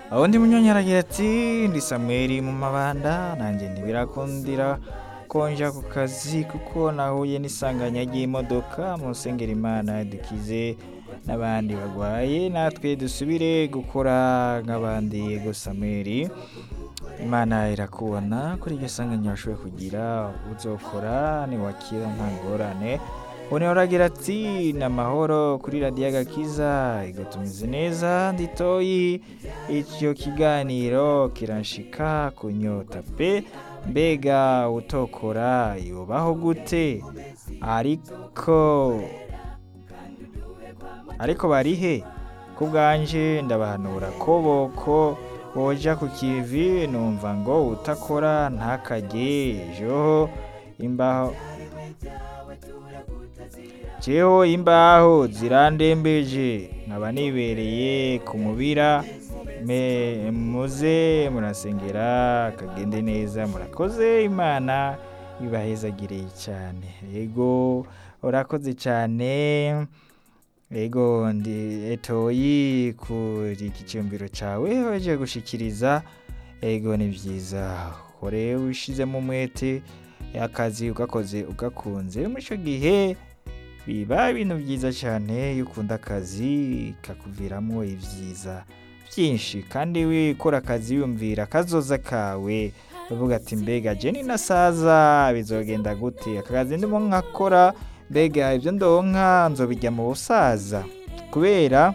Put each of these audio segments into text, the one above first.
undi munyonyi aragira ati ndi samweli mu mabanda nanjye ntibirakundira ko nja ku kazi kuko nahuye n'isanganya ry'imodoka mu nsengero imana dukize n'abandi barwaye natwe dusubire gukora nk'abandi yego samweli imana irakubona kuri iryo sanganya washoboye kugira uzokora niwakira nta ngorane ubu uragira ati ni amahoro kuri radiyo agakiza ego tumeze neza nditoyi icyo kiganiro kiranshika kunyota pe mbega utokora yubaho gute ariko ariko barihe ku bwanje ndabahanura ko boko boja ku kivi numva ngo utakora ntakajye ejo imbaho jeho imbaho zirandembeje nkaba nibereye ku mubira me muze murasengera kagende neza murakoze imana ibahezagireye cyane yego urakoze cyane yego ndi etoyi kuri iki cyumviro cyawe waje gushikiriza yego ni byiza kore wishizemo umwete akazi ugakoze ugakunze muri icyo gihe biba ibintu byiza cyane iyo ukunda akazi kakuviramo ibyiza byinshi kandi wikora akazi yumvira akazoza kawe uvuga ati mbega jeni nasaza bizogenda gute aka kazi ndimo nkakora mbega ibyo ndonka nzobijya mu busaza kubera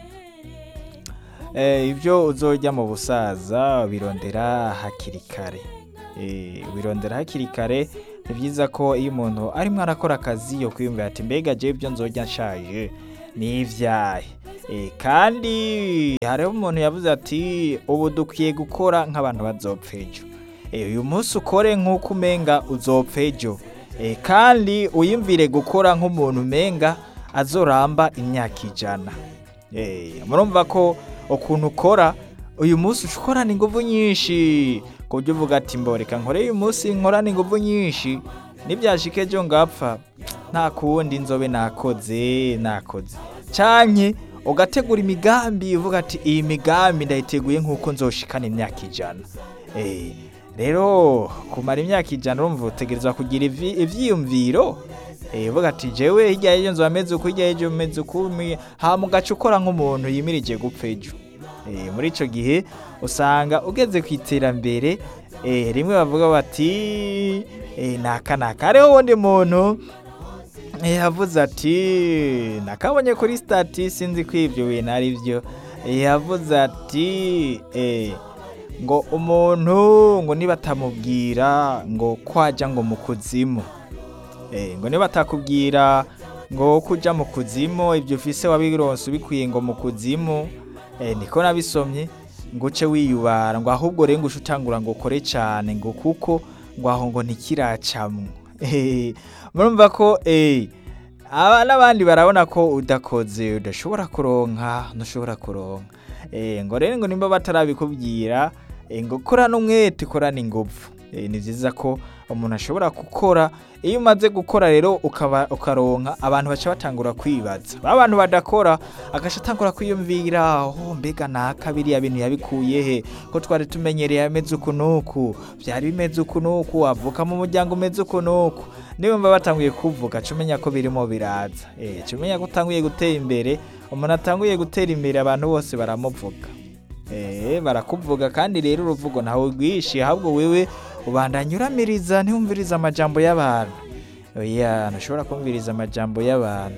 ibyo uzojya mu busaza birondera hakiri kare birondera hakiri kare ni byiza ko iyo umuntu arimo arakora akazi yo kwiyumvira ati mbega jya ibyo nzojya nshaje ni ibyahe kandi hariho umuntu yavuze ati ubu dukwiye gukora nk'abantu bazopfa ejo uyu munsi ukore nk'uko umenga uzopfa ejo kandi uyumvire gukora nk'umuntu umenga azoramba imyaka ijana murumva ko ukuntu ukora uyu munsi ukorana ingufu nyinshi ku buryo uvuga ati mboreka nkore uyu munsi nkorana ingufu nyinshi nibyashike ejo ngapfa nta kuwundi nzobe nakoze nakoze cyane ugategura imigambi uvuga ati iyi migambi ndayiteguye nk'uko nzoshikana imyaka ijana rero kumara imyaka ijana urumva utegereza kugira ibyiyumviro uvuga ati jewe hirya y'ejo nzu ameze uku hirya y'ejo ameze uku hama ugaca ukora nk'umuntu yimirije gupfa ejo muri icyo gihe usanga ugeze ku iterambere rimwe bavuga bati naka naka hariho uwundi muntu yavuze ati nakabonye kuri sitati sinzi ko ibyo bintu ari byo yavuze ati ngo umuntu ngo niba atamubwira ngo kwajya ngo mu kuzimu ngo niba atakubwira ngo kujya mu kuzimu ibyo ufise wabironse ubikwiye ngo mu kuzimu niko nabisomye ngo uce wiyubara ngo ahubwo rero ngo uce utangura ngo ukore cyane ngo kuko ngo aho ngo ntikiracamwo murumva ko n'abandi barabona ko udakoze udashobora kuronka ntushobora kuronka ngo rero ngo nimba batarabikubwira ngo korana umwete korana ingufu ni byiza ko umuntu ashobora gukora iyo umaze gukora rero ukaronka abantu baca batangura kwibaza ba bantu badakora agaca atangura kwiyumvira aho mbega naka biriya bintu yabikuye he ko twari tumenyereye ameze uku n'uku byari bimeze uku n'uku avuka mu muryango umeze uku n'uku niba batanguye kuvuga ca umenya ko birimo biraza ca umenya ko utanguye gutera imbere umuntu atanguye gutera imbere abantu bose baramuvuga barakuvuga kandi rero uruvugo ntawe rwishi ahubwo wewe ubandanya uramiriza ntiwumvirize amajambo y'abantu oya ntushobora kumviriza amajambo y'abantu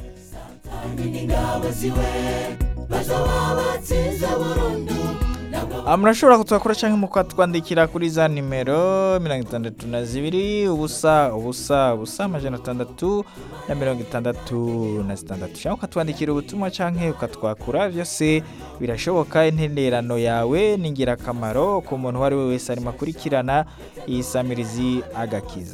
murashobora kutwakora cyangwa mukatwandikira kuri za nimero mirongo itandatu na zibiri ubusa ubusa ubusa amajana atandatu na mirongo itandatu na zitandatu cyangwa ukatwandikira ubutumwa cyangwa ukatwakura byose birashoboka intererano yawe ni ingirakamaro ku muntu uwo ari we wese arimo akurikirana iyi samirizi agakiza